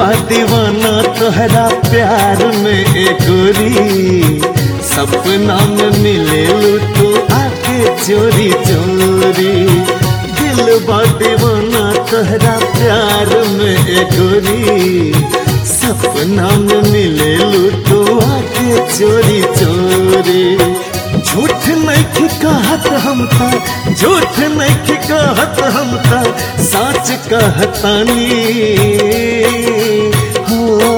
बा दीवाना तोहरा प्यार में एक गोरी सपना में मिले तू आके चोरी चोरी दिल बा दीवाना तोहरा प्यार में एक गोरी सपना में मिले तू आके चोरी चोरी झूठ नहीं कहत हम था झूठ नहीं कहत हम था सच कहतानी हो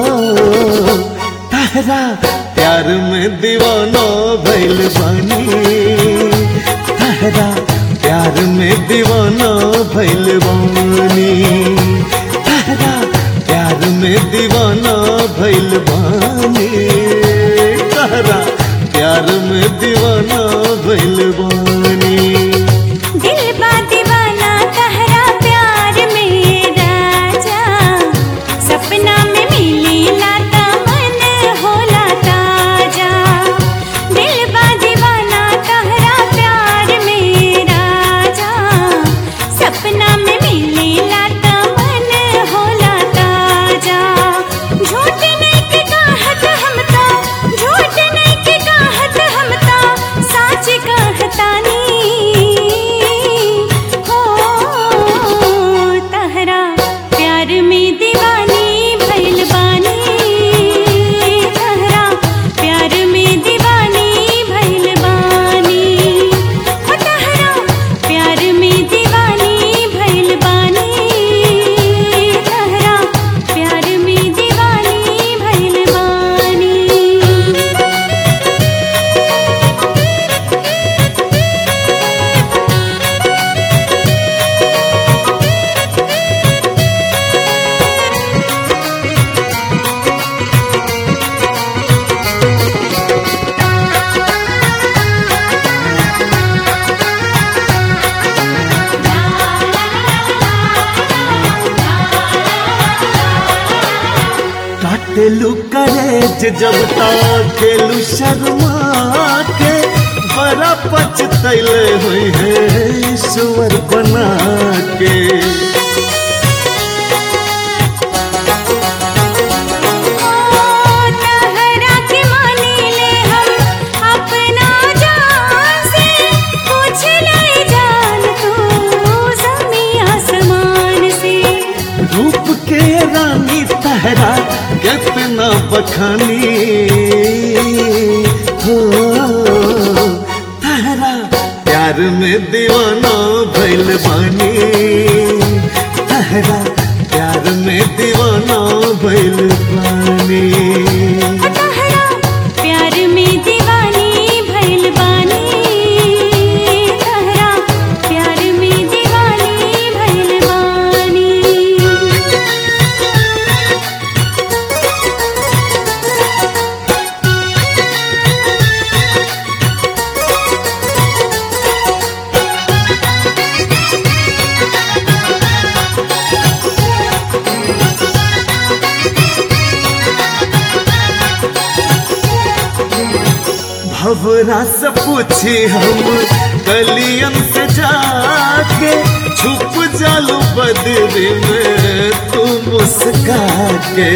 तहरा प्यार में दीवाना भैल बानी तहरा प्यार में दीवाना भैल बानी तहरा प्यार में दीवाना भैल बानी तहरा प्यार में दीवाना भैल बानी दिल बा दीवाना तहरा प्यार में राजा सपना में मिली लाता मन होला ताजा दिल बा दीवाना तहरा प्यार में राजा सपना में मिली लाता मन होला ताजा झूठ नहीं के कहत हम ता झूठ नहीं के कहत हम ता सच कहतानी हो तहरा प्यार में दीवानी भइल बानी तहरा प्यार में दीवानी भइल बानी हो तहरा प्यार में दीवानी भइल बानी तहरा प्यार में दीवानी भइल बानी काटेलू करेज जब ताकेलू शर्मा के बड़ा पछतैले हुई है ईश्वर बना के तहरा के मानी ले हम अपना जान से पूछ ले जान तू जमी आसमान से रूप के रानी तहरा कितना बखानी हो तहरा प्यार में दीवाना भैल बानी तहरा प्यार में दीवाना भैल बानी तहरा प्यार में दीवानी भइल बानी तहरा प्यार में दीवानी भइल बानी भवरा से पूछी हम गलियन से जाके छुप जालू बदरी में तू मुस्का के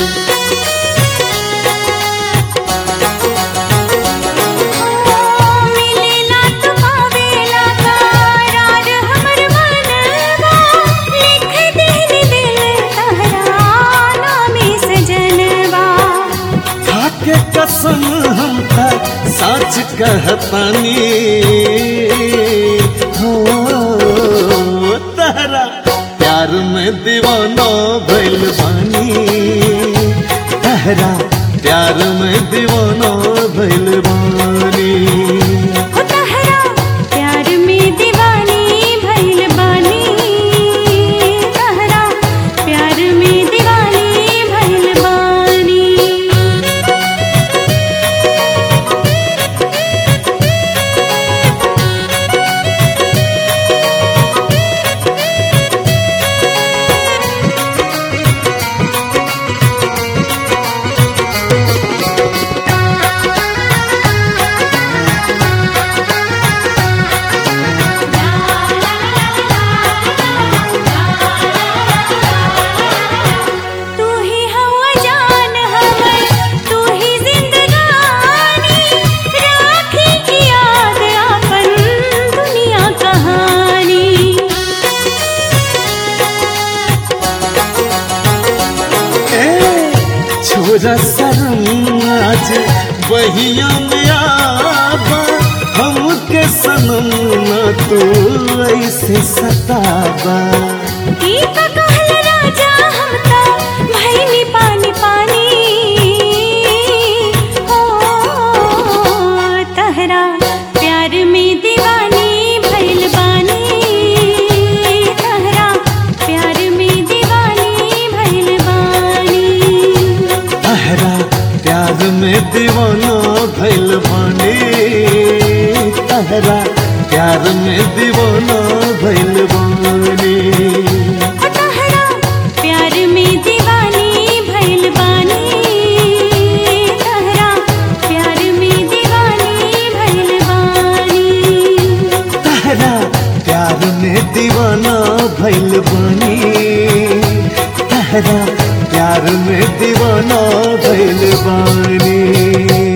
मिलेला तो पावेला करार हमर मनवा लिख देनी दिल तहरा नामी सजनवा खाके कसम हम था सच कहतानी हो तहरा प्यार में दीवाना भैल बानी तहरा प्यार में दीवाना भैल बानी हो तहरा प्यार में दीवानी भइल बानी तहरा प्यार में दीवानी भइल बानी तहरा छोड़ शर्म आज बहिया में आबा हमके सनम न तू ऐसे सताबा ई का कहल राजा हम ता भइनी पानी पानी हो तहरा प्यार में दीवानी भइल बानी तहरा प्यार में दीवानी भइल बानी तहरा प्यार में दीवाना भइल बानी तहरा प्यार में दीवाना भइल बानी ओ तहरा प्यार में दीवानी भइल बानी तहरा प्यार में दीवानी भइल बानी तहरा प्यार में दीवाना भइल बानी तहरा प्यार में दीवाना भइल बानी